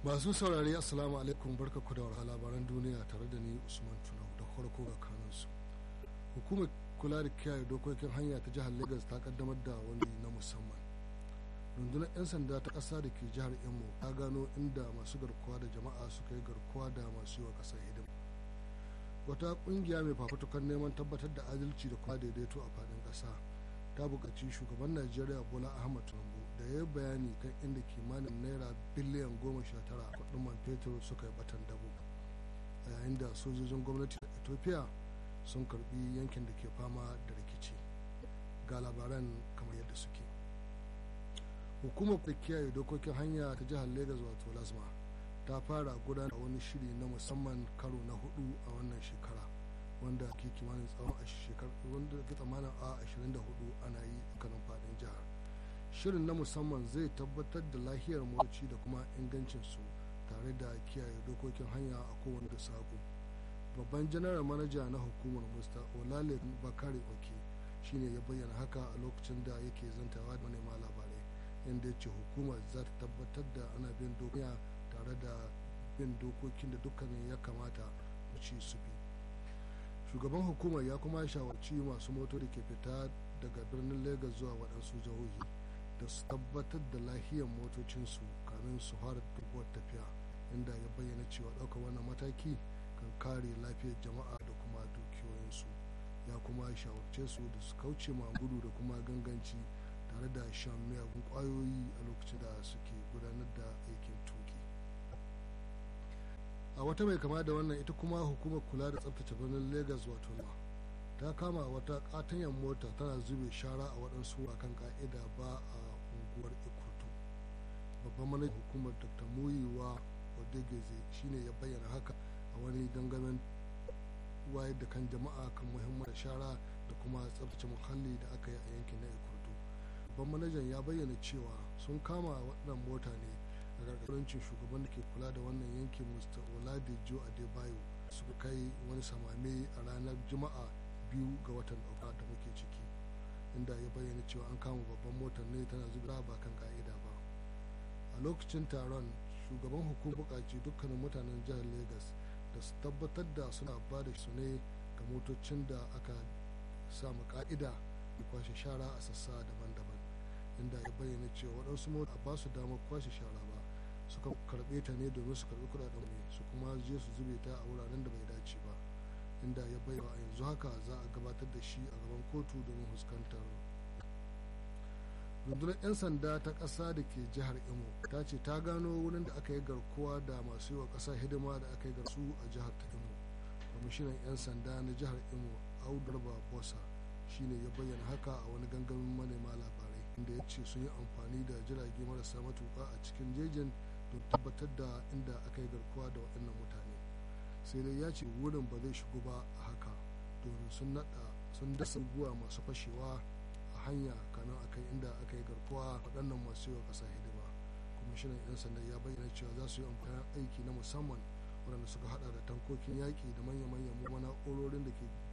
masu saurari assalamu alaikum barka ku da labaran duniya tare da ni usman tunau da farko ga kanunsu hukumar kula da kiyaye dokokin hanya ta jihar lagos ta kaddamar da wani na musamman rundunar 'yan sanda ta ƙasa da ke jihar imo ta gano inda masu garkuwa da jama'a suka yi garkuwa da masu yi wa ƙasar hidima wata ƙungiya mai fafutukar neman tabbatar da adalci da kuma daidaito a faɗin ƙasa ta buƙaci shugaban najeriya bola ahmad tinubu da ya yi bayani kan inda kimanin naira biliyan goma sha tara kuɗin man fetur suka yi batan dabo a yayin da sojojin gwamnati da ethiopia sun karbi yankin da ke fama da rikici ga labaran kamar yadda suke hukumar da kiyaye dokokin hanya ta jihar lagos wato lasma ta fara gudanar da wani shiri na musamman karo na hudu a wannan shekara wanda ke kimanin tsawon a shekar wanda ke tsamanin a 24 ana yi kanin fadin jihar shirin na musamman zai tabbatar da lahiyar motoci da kuma ingancinsu tare da kiyaye dokokin hanya a kowane da sako babban janaral manaja na hukumar musta olale bakari oke shine ya bayyana haka a lokacin da yake zantawa da manema labarai inda ya ce hukumar za ta tabbatar da ana bin dokokin tare da bin dokokin da dukkanin ya kamata ci su bi shugaban hukumar ya kuma shawarci masu moto da ke fita daga birnin lagos zuwa waɗansu jihohi da su tabbatar da lahiyar motocinsu kamin su fara dubuwar tafiya inda ya bayyana cewa ɗaukar wannan mataki kan kare lafiyar jama'a da kuma dukiyoyinsu ya kuma shawarce su da su kauce ma gudu da kuma ganganci tare da shan miyagun kwayoyi a lokacin da suke gudanar da aikin tuki a wata mai kama da wannan ita kuma hukumar kula da tsabtace birnin lagos wato ta kama wata katanyar mota tana zube shara a waɗansu kan ka'ida ba a unguwar ikutu babban manajan hukumar dr muyiwa odegeze shine ya bayyana haka a wani gangamin wayar da kan jama'a kan muhimman shara da kuma tsabtace muhalli da aka yi a yankin na ikutu babban manajan ya bayyana cewa sun kama waɗannan mota ne a gargarancin shugaban da ke kula da wannan yankin mr oladejo adebayo suka kai wani samame a ranar juma'a biyu ga watan ɗauka da muke ciki inda ya bayyana cewa an kama babban motar ne tana zuba ba kan ka'ida ba a lokacin taron shugaban hukumar buƙaci dukkanin mutanen jihar lagos da su tabbatar da suna ba da su ne ga motocin da aka samu ka'ida da kwashe shara a sassa daban-daban inda ya bayyana cewa waɗansu mota ba su damar kwashe shara ba suka karɓe ta ne domin su karɓi kuɗaɗen ne su kuma je su zube ta a wuraren da bai dace ba inda ya bayyana a yanzu haka za a gabatar da shi a gaban kotu domin fuskantar rundunar 'yan sanda ta ƙasa da ke jihar imo ta ce ta gano wurin da aka yi garkuwa da masu yi wa ƙasa hidima da aka yi garsu a jihar ta imo kwamishinan 'yan sanda na jihar imo audarba bosa shine ya bayyana haka a wani gangamin manema labarai inda ya ce sun yi amfani da jirage marasa matuƙa a cikin jejin don tabbatar da inda aka yi garkuwa da waɗannan mutane sai dai ya ce wurin ba zai shigo ba a haka domin sun naɗa sun dasa guwa masu fashewa a hanya kamin akai inda aka yi garkuwa waɗannan masu yiwa ƙasa hidima kwamishinan 'yan sanda ya bayyana cewa za su yi amfani aiki na musamman waɗanda suka hada da tankokin yaƙi da manya-manyan na'urorin da ke